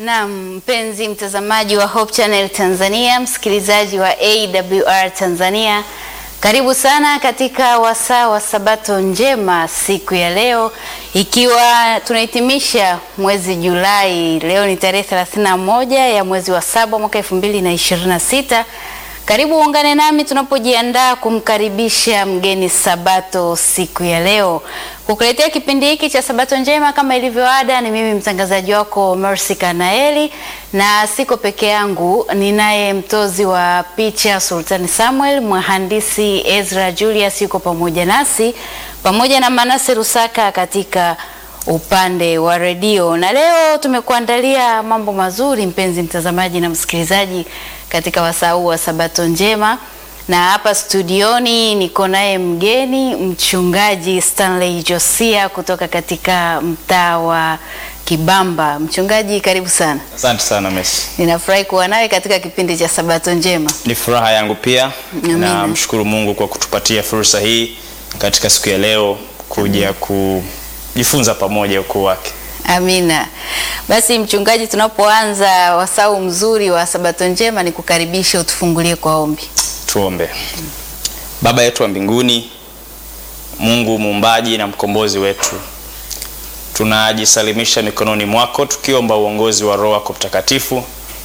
Naam, mpenzi mtazamaji wa Hope Channel Tanzania, msikilizaji wa AWR Tanzania, karibu sana katika wasaa wa Sabato njema siku ya leo, ikiwa tunahitimisha mwezi Julai. Leo ni tarehe 31 ya mwezi wa saba mwaka 2026. Karibu uungane nami tunapojiandaa kumkaribisha mgeni Sabato siku ya leo. Kukuletea kipindi hiki cha Sabato njema kama ilivyo ada, ni mimi mtangazaji wako Mercy Kanaeli, na siko peke yangu, ninaye mtozi wa picha Sultani Samuel, mhandisi Ezra Julius yuko pamoja nasi, pamoja na Manase Rusaka katika upande wa redio. Na leo tumekuandalia mambo mazuri, mpenzi mtazamaji na msikilizaji, katika wasaa huu wa Sabato njema na hapa studioni niko naye mgeni mchungaji Stanley Josia kutoka katika mtaa wa Kibamba. Mchungaji, karibu sana. Asante sana Messi. Ninafurahi kuwa nawe katika kipindi cha Sabato njema. Ni furaha yangu pia. Amina. Na mshukuru Mungu kwa kutupatia fursa hii katika siku ya leo kuja kujifunza pamoja ukuu wake. Amina. Basi mchungaji, tunapoanza wasau mzuri wa Sabato njema, ni kukaribisha utufungulie kwa ombi. Tuombe. Baba yetu wa mbinguni, Mungu muumbaji na mkombozi wetu, tunajisalimisha mikononi mwako tukiomba uongozi wa Roho yako Mtakatifu.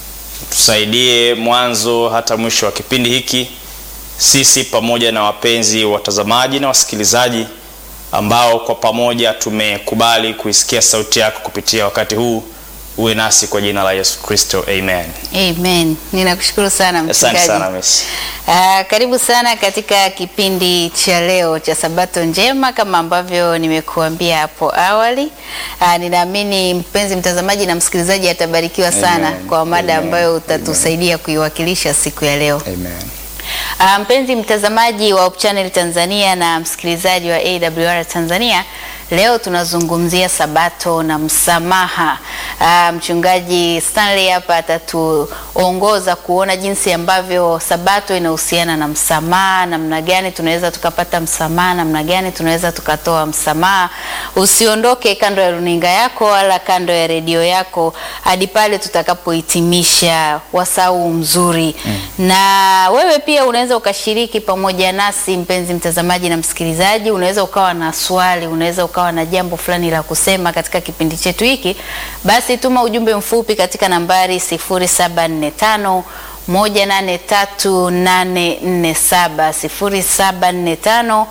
Tusaidie mwanzo hata mwisho wa kipindi hiki, sisi pamoja na wapenzi watazamaji na wasikilizaji ambao kwa pamoja tumekubali kuisikia sauti yako kupitia wakati huu. Uwe nasi kwa jina la Yesu Kristo, amen. Amen. Ninakushukuru sana Asante mchungaji. sana Messi. Ah, karibu sana katika kipindi cha leo cha Sabato njema kama ambavyo nimekuambia hapo awali. Ah, ninaamini mpenzi mtazamaji na msikilizaji atabarikiwa sana Amen. kwa mada Amen. ambayo utatusaidia kuiwakilisha siku ya leo. Amen. Ah, mpenzi mtazamaji wa Hope Channel Tanzania na msikilizaji wa AWR Tanzania, leo tunazungumzia Sabato na msamaha. Ah, mchungaji Stanley hapa atatuongoza kuona jinsi ambavyo Sabato inahusiana na msamaha, namna gani tunaweza tukapata msamaha, namna gani tunaweza tukatoa msamaha. Usiondoke kando ya runinga yako wala kando ya redio yako hadi pale tutakapohitimisha wasau mzuri na wewe pia unaweza ukashiriki pamoja nasi mpenzi mtazamaji na msikilizaji. Unaweza ukawa na swali, unaweza ukawa na jambo fulani la kusema katika kipindi chetu hiki, basi tuma ujumbe mfupi katika nambari 0745 183847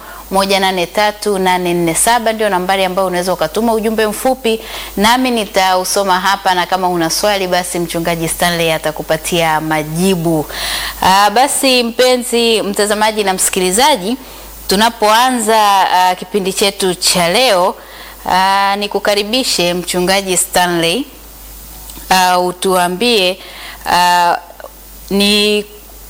0745183847 ndio nambari ambayo unaweza ukatuma ujumbe mfupi, nami nitausoma hapa, na kama una swali basi mchungaji Stanley atakupatia majibu. Aa, basi mpenzi mtazamaji na msikilizaji, tunapoanza aa, kipindi chetu cha leo aa, nikukaribishe mchungaji Stanley uh, utuambie uh, ni,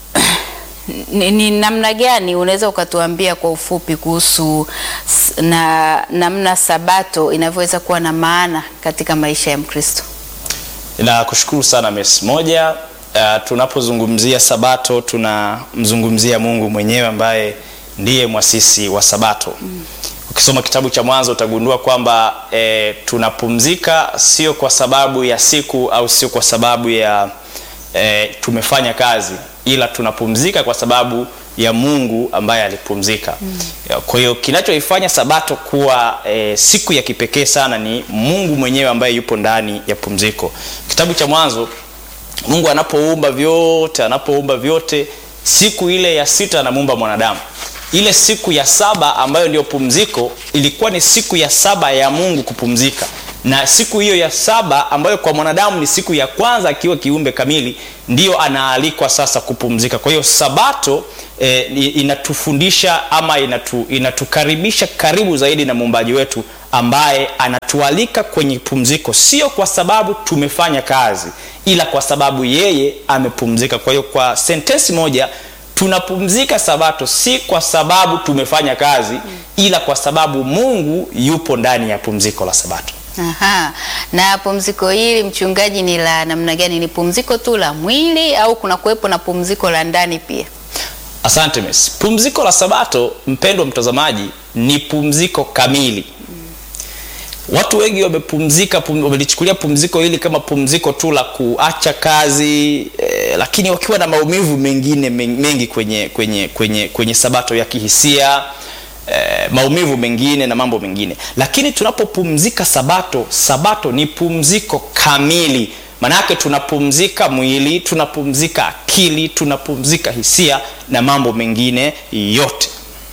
ni, ni namna gani unaweza ukatuambia kwa ufupi kuhusu s- na namna Sabato inavyoweza kuwa na maana katika maisha ya Mkristo. Nakushukuru sana Messi. Moja, uh, tunapozungumzia Sabato tunamzungumzia Mungu mwenyewe ambaye ndiye mwasisi wa Sabato. Ukisoma kitabu cha Mwanzo utagundua kwamba e, tunapumzika sio kwa sababu ya siku au sio kwa sababu ya e, tumefanya kazi, ila tunapumzika kwa sababu ya Mungu ambaye alipumzika. Ya, Kwa hiyo kinachoifanya Sabato kuwa e, siku ya kipekee sana ni Mungu mwenyewe ambaye yupo ndani ya pumziko. Kitabu cha Mwanzo Mungu anapoumba vyote, anapoumba vyote, siku ile ya sita anamuumba mwanadamu. Ile siku ya saba ambayo ndio pumziko ilikuwa ni siku ya saba ya Mungu kupumzika, na siku hiyo ya saba ambayo kwa mwanadamu ni siku ya kwanza akiwa kiumbe kamili, ndiyo anaalikwa sasa kupumzika. Kwa hiyo Sabato eh, i- inatufundisha ama inatu, inatukaribisha karibu zaidi na muumbaji wetu ambaye anatualika kwenye pumziko, sio kwa sababu tumefanya kazi, ila kwa sababu yeye amepumzika. Kwa hiyo kwa sentensi moja, tunapumzika Sabato si kwa sababu tumefanya kazi, ila kwa sababu Mungu yupo ndani ya pumziko la Sabato. Aha. Na pumziko hili mchungaji, ni la namna gani? Ni pumziko tu la mwili au kuna kuwepo na pumziko la ndani pia? Asante Messi. Pumziko la Sabato, mpendwa mtazamaji, ni pumziko kamili. watu wengi wamepumzika pum, wamelichukulia pumziko hili kama pumziko tu la kuacha kazi eh, lakini wakiwa na maumivu mengine men- mengi kwenye kwenye kwenye kwenye sabato ya kihisia eh, maumivu mengine na mambo mengine lakini tunapopumzika sabato sabato ni pumziko kamili maanayake tunapumzika mwili tunapumzika akili tunapumzika hisia na mambo mengine yote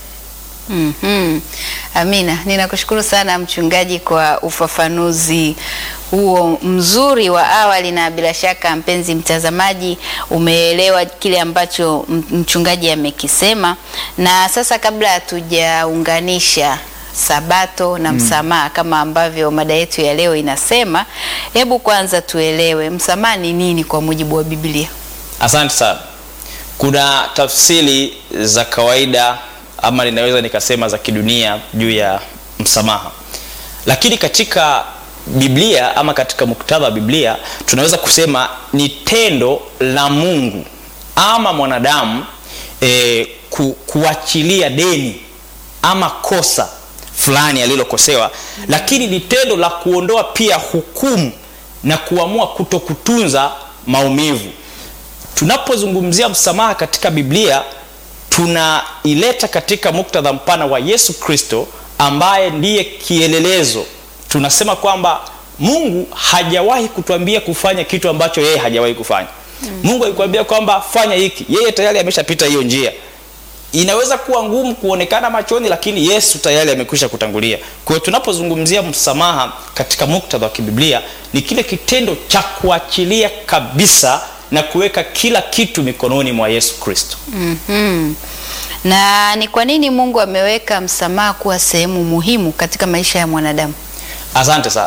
Mhm. Amina, ninakushukuru sana mchungaji kwa ufafanuzi huo mzuri wa awali, na bila shaka mpenzi mtazamaji umeelewa kile ambacho m- mchungaji amekisema. Na sasa kabla hatujaunganisha sabato na msamaha kama ambavyo mada yetu ya leo inasema, hebu kwanza tuelewe msamaha ni nini kwa mujibu wa Biblia. asante sana kuna tafsiri za kawaida ama ninaweza nikasema za kidunia juu ya msamaha lakini katika biblia ama katika muktadha wa biblia tunaweza kusema ni tendo la mungu ama mwanadamu e, ku, kuachilia deni ama kosa fulani alilokosewa lakini ni tendo la kuondoa pia hukumu na kuamua kutokutunza maumivu tunapozungumzia msamaha katika biblia tunaileta katika muktadha mpana wa yesu kristo ambaye ndiye kielelezo tunasema kwamba mungu hajawahi kutuambia kufanya kitu ambacho yeye hajawahi kufanya mm. mungu alikuambia kwamba fanya hiki yeye tayari ameshapita hiyo njia inaweza kuwa ngumu kuonekana machoni lakini yesu tayari amekwisha kutangulia kwa hiyo tunapozungumzia msamaha katika muktadha wa kibiblia ni kile kitendo cha kuachilia kabisa na kuweka kila kitu mikononi mwa yesu kristo Mhm. Na ni kwa nini Mungu ameweka msamaha kuwa sehemu muhimu katika maisha ya mwanadamu? asante sana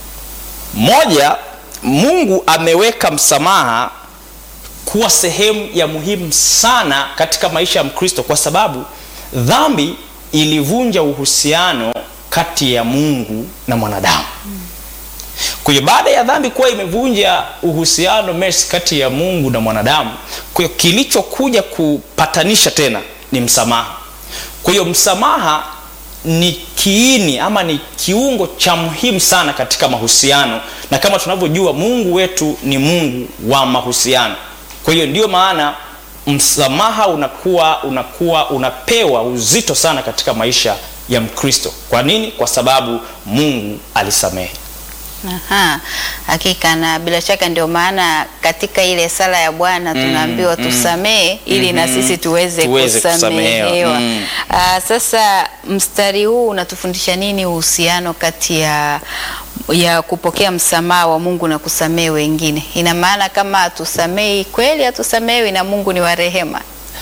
moja mungu ameweka msamaha kuwa sehemu ya muhimu sana katika maisha ya mkristo kwa sababu dhambi ilivunja uhusiano kati ya mungu na mwanadamu kwa hiyo baada ya dhambi kuwa imevunja uhusiano mes kati ya mungu na mwanadamu kwa hiyo kilichokuja kupatanisha tena ni msamaha kwa hiyo msamaha ni kiini ama ni kiungo cha muhimu sana katika mahusiano na kama tunavyojua mungu wetu ni mungu wa mahusiano kwa hiyo ndio maana msamaha unakuwa unakuwa unapewa uzito sana katika maisha ya mkristo kwa nini kwa sababu mungu alisamehe Aha, hakika na bila shaka ndio maana katika ile sala ya Bwana tunaambiwa tusamehe ili na sisi tuweze, Tuweze kusamehewa. kusamehewa. Mm. Ah, sasa mstari huu unatufundisha nini uhusiano kati ya ya kupokea msamaha wa Mungu na kusamehe wengine? Ina maana kama hatusamehi kweli, hatusamehewi na Mungu ni wa rehema.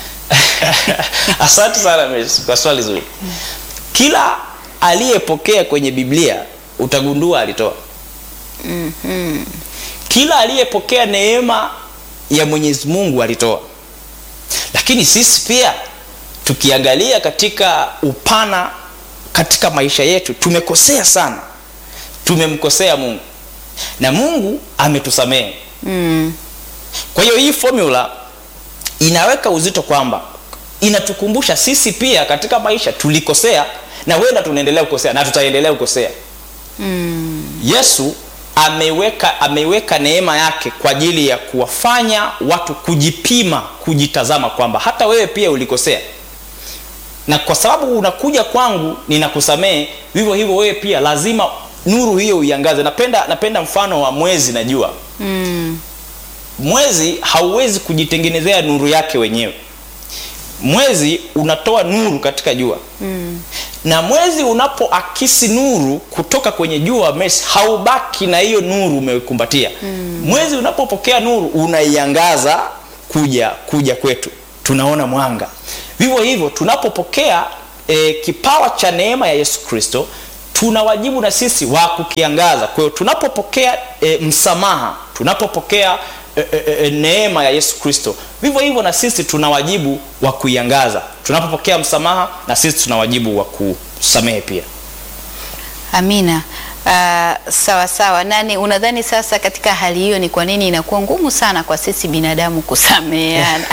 asante sana Miss, kwa swali zuri kila aliyepokea kwenye biblia utagundua alitoa Mhm. kila aliyepokea neema ya mwenyezi mungu alitoa lakini sisi pia tukiangalia katika upana katika maisha yetu tumekosea sana tumemkosea mungu na mungu ametusamehe Mm. kwa hiyo hii formula inaweka uzito kwamba inatukumbusha sisi pia katika maisha tulikosea na wenda tunaendelea kukosea na tutaendelea kukosea Mm. yesu ameweka ameweka neema yake kwa ajili ya kuwafanya watu kujipima kujitazama kwamba hata wewe pia ulikosea na kwa sababu unakuja kwangu ninakusamehe vivyo hivyo wewe pia lazima nuru hiyo uiangaze napenda napenda mfano wa mwezi na jua Mm. mwezi hauwezi kujitengenezea nuru yake wenyewe mwezi unatoa nuru katika jua Mm. na mwezi unapoakisi nuru kutoka kwenye jua mesi haubaki na hiyo nuru umeikumbatia mm. mwezi unapopokea nuru unaiangaza kuja kuja kwetu tunaona mwanga vivyo hivyo tunapopokea e, kipawa cha neema ya yesu kristo tuna wajibu na sisi wa kukiangaza kwa hiyo tunapopokea e, msamaha tunapopokea e, e, e, neema ya yesu kristo vivyo hivyo na sisi tuna wajibu wa kuiangaza tunapopokea msamaha na sisi tuna wajibu wa kusamehe pia Amina. Uh, sawa sawa. Nani unadhani sasa katika hali hiyo ni kwa nini inakuwa ngumu sana kwa sisi binadamu kusameheana?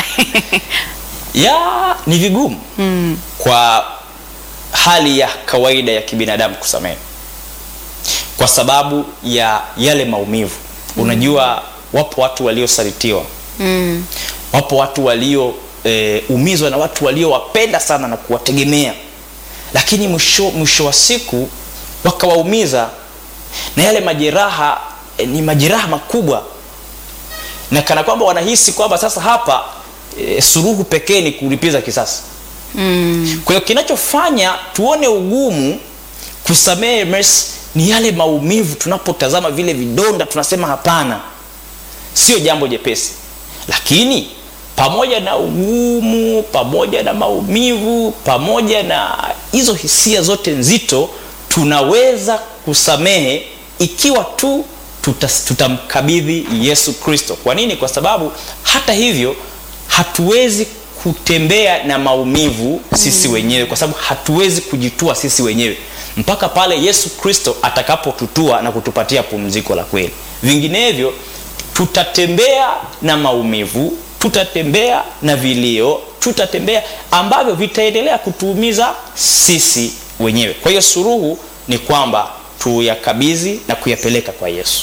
ya ni vigumu mm. kwa hali ya kawaida ya kibinadamu kusamehe kwa sababu ya yale maumivu. Unajua, wapo watu waliosalitiwa Mm. wapo watu walioumizwa e, na watu waliowapenda sana na kuwategemea, lakini mwisho, mwisho wa siku wakawaumiza, na yale majeraha e, ni majeraha makubwa, na kana kwamba wanahisi kwamba sasa hapa e, suruhu pekee ni kulipiza kisasi. Mm. Kwa hiyo kinachofanya tuone ugumu kusamehe Mercy ni yale maumivu. Tunapotazama vile vidonda, tunasema hapana, sio jambo jepesi. Lakini pamoja na ugumu, pamoja na maumivu, pamoja na hizo hisia zote nzito, tunaweza kusamehe ikiwa tu tutas- tutamkabidhi Yesu Kristo. Kwa nini? Kwa sababu hata hivyo hatuwezi kutembea na maumivu sisi wenyewe, kwa sababu hatuwezi kujitua sisi wenyewe mpaka pale Yesu Kristo atakapotutua na kutupatia pumziko la kweli. Vinginevyo tutatembea na maumivu, tutatembea na vilio, tutatembea ambavyo vitaendelea kutuumiza sisi wenyewe. Kwa hiyo suruhu ni kwamba tuyakabidhi na kuyapeleka kwa Yesu.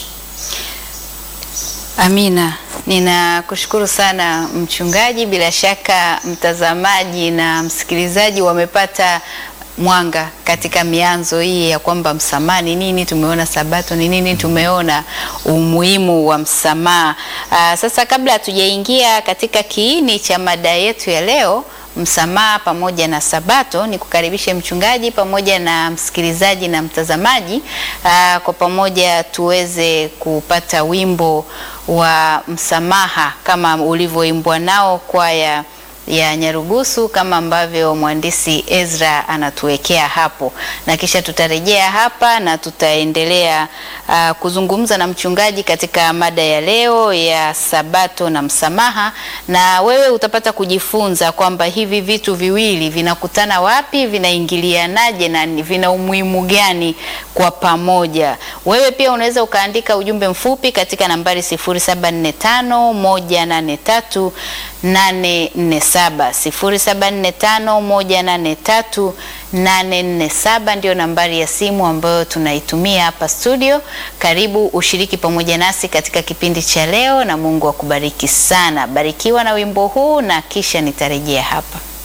Amina, ninakushukuru sana mchungaji. Bila shaka mtazamaji na msikilizaji wamepata mwanga katika mianzo hii ya kwamba msamaha ni nini, tumeona sabato ni nini, tumeona umuhimu wa msamaha. Aa, sasa kabla hatujaingia katika kiini cha mada yetu ya leo msamaha pamoja na sabato, ni kukaribishe mchungaji pamoja na msikilizaji na mtazamaji aa, kwa pamoja tuweze kupata wimbo wa msamaha kama ulivyoimbwa nao kwaya ya Nyarugusu kama ambavyo mhandisi Ezra anatuwekea hapo, na kisha tutarejea hapa na tutaendelea uh, kuzungumza na mchungaji katika mada ya leo ya sabato na msamaha, na wewe utapata kujifunza kwamba hivi vitu viwili vinakutana wapi, vinaingilianaje na ni- vina umuhimu gani kwa pamoja. Wewe pia unaweza ukaandika ujumbe mfupi katika nambari 0745 183 847 0745 183 ndio nambari ya simu ambayo tunaitumia hapa studio. Karibu ushiriki pamoja nasi katika kipindi cha leo, na Mungu akubariki sana. Barikiwa na wimbo huu na kisha nitarejea hapa.